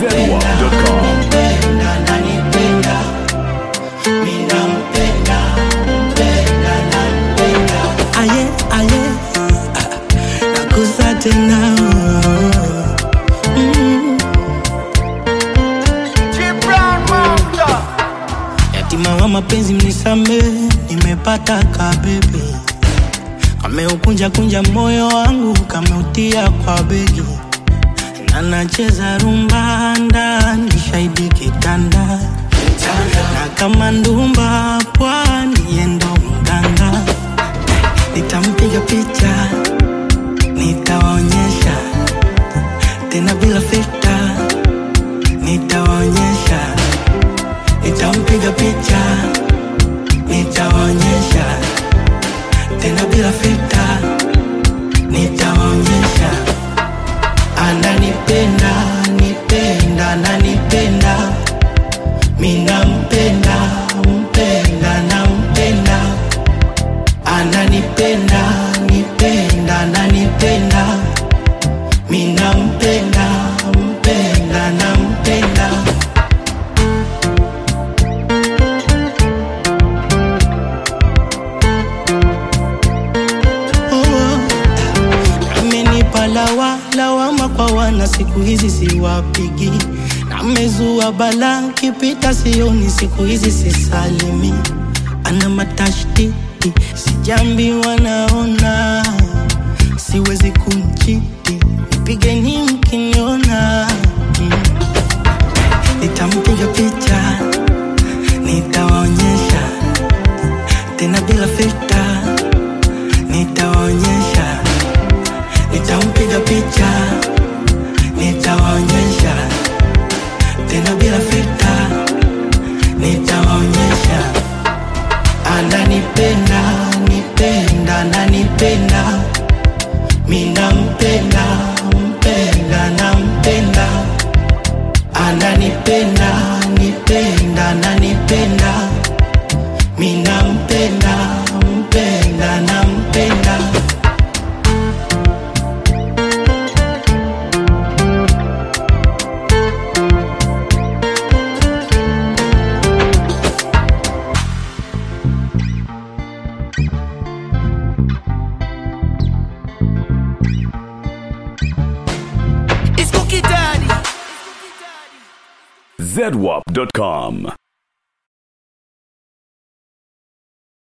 zedwap.com. nanipenda minampenda mpenda nampenda aye aye nakuza tena Mm. yatima wa mapenzi mnisame nimepata kabebe kameukunja kunja moyo wangu kameutia kwa begi na nacheza rumba ndani shahidi kitanda na kama ndumba pwani yendo mganga nitampiga picha nitawaonyesha tena bila fita nitawaonyesha nitampiga picha nitawaonyesha tena bila fita nitawaonyesha ananipenda nipenda nanipenda minampenda mpenda nampenda ananipenda nipenda nanipenda minampenda mpenda nampenda oh. amenipa lawa lawama kwa wana siku hizi siwapigi namezua bala kipita sioni siku hizi sisalimi ana matashtiti sijambi wanaona siwezi kumchiti nipigeni mkiniona mm. nitampiga picha nitawaonyesha tena bila fita nitawaonyesha nitampiga picha nitawaonyesha tena bila fita nitawaonyesha ananipenda nipenda nanipenda minampenda mpenda nampenda ananipenda nipenda nanipenda minampenda mpenda nampenda zedwap.com.